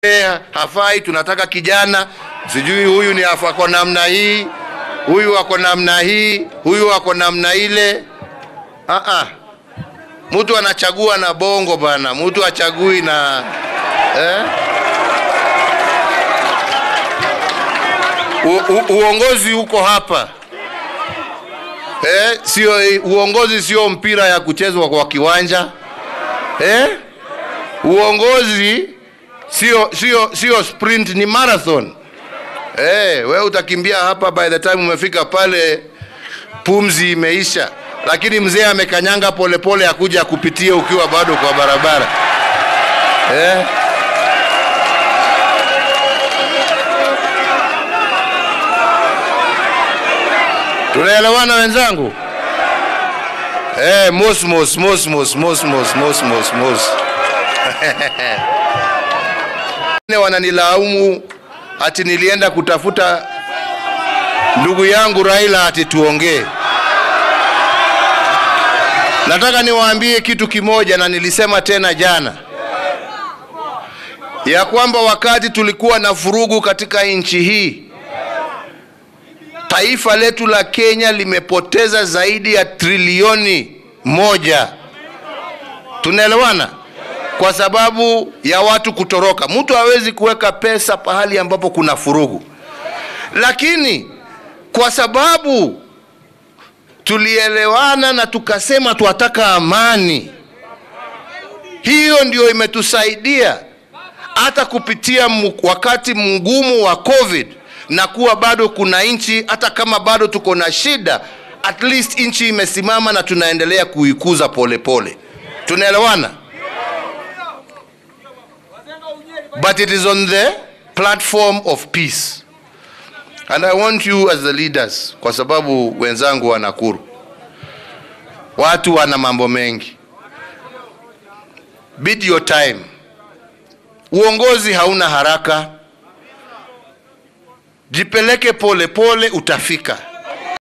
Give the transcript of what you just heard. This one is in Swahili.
Eh, hafai, tunataka kijana, sijui huyu ni afa- ako namna hii, huyu ako namna hii, huyu ako namna ile. Ah ah, mtu anachagua na bongo bana, mtu achagui na eh? U, u, uongozi uko hapa eh, sio uongozi, sio mpira ya kuchezwa kwa kiwanja eh? Uongozi sio sio sio sprint, ni marathon. Eh, we utakimbia hapa, by the time umefika pale pumzi imeisha, lakini mzee amekanyanga polepole akuja kupitia ukiwa bado kwa barabara eh? Tunaelewana wenzangu? Eh, mos mos mos mos mos mos mos mos mos. Wengine wananilaumu ati nilienda kutafuta ndugu yangu Raila ati tuongee. Nataka niwaambie kitu kimoja, na nilisema tena jana ya kwamba wakati tulikuwa na vurugu katika nchi hii, taifa letu la Kenya limepoteza zaidi ya trilioni moja. Tunaelewana? Kwa sababu ya watu kutoroka. Mtu hawezi kuweka pesa pahali ambapo kuna furugu, lakini kwa sababu tulielewana na tukasema twataka amani, hiyo ndio imetusaidia hata kupitia mu- wakati mgumu wa COVID na kuwa bado kuna nchi, hata kama bado tuko na shida, at least nchi imesimama na tunaendelea kuikuza polepole. Tunaelewana? but it is on the platform of peace and i want you as the leaders kwa sababu wenzangu wa nakuru watu wana mambo mengi bid your time uongozi hauna haraka jipeleke pole pole utafika